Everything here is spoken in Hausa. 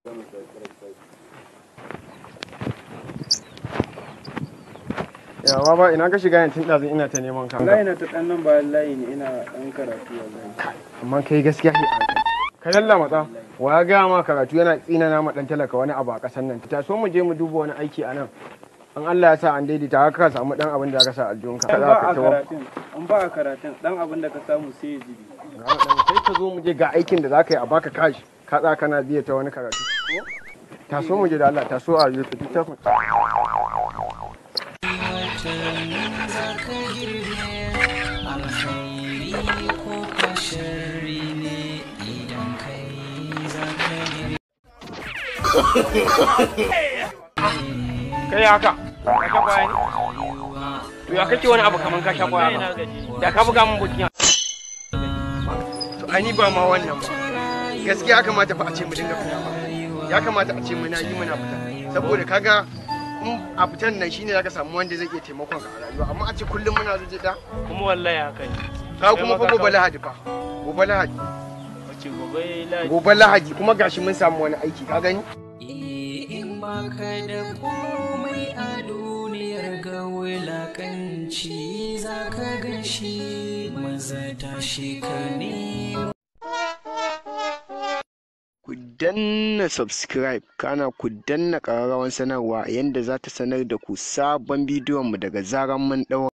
yawa ba ina ka shiga yantin ɗazin ina ta neman ka Wallahi na ta ɗan nan bayan layi ne ina ɗan karatu wallahi. amma kai gaskiya ne ka yalla matsa wa ya gaya ma karatu yana tsinana ma dan talaka wani abu a ƙasar nan ta so mu je mu duba wani aiki a nan an Allah ya sa an daidaita haka ka samu dan abin da ka sa aljihunka An za ba ka a tawo karatun, an ba a karatun, ɗan abin da ka samu sai ya jibi. sai ka zo mu je ga aikin da za ka yi a baka kashi ka tsaya kana biya ta wani karatu ta so mu je da Allah ta so a yi ta littafin kai haka ka sha kwaya ne to ya kake wani abu kaman ka sha kwaya ba da ka buga mun bukiya to ai ni ba ma wannan ba gaskiya ya kamata fa a ce mu dinga fita ba ya kamata a ce muna yi muna fita saboda kaga in a fitan nan shine zaka samu wanda zai iya taimakon ka a rayuwa amma a ce kullum muna zuwa da kuma wallahi haka ne ka kuma fa gobe lahadi fa gobe lahadi wace gobe laji gobe lahadi kuma gashi mun samu wani aiki ka gani in baka da komai a duniyar ga wulakanci za ka gan shi maza tashi ka nemo ku danna subscribe kana ku danna ƙararrawan sanarwa yadda za ta sanar da ku sabon bidiyon mu daga zaran mun ɗaura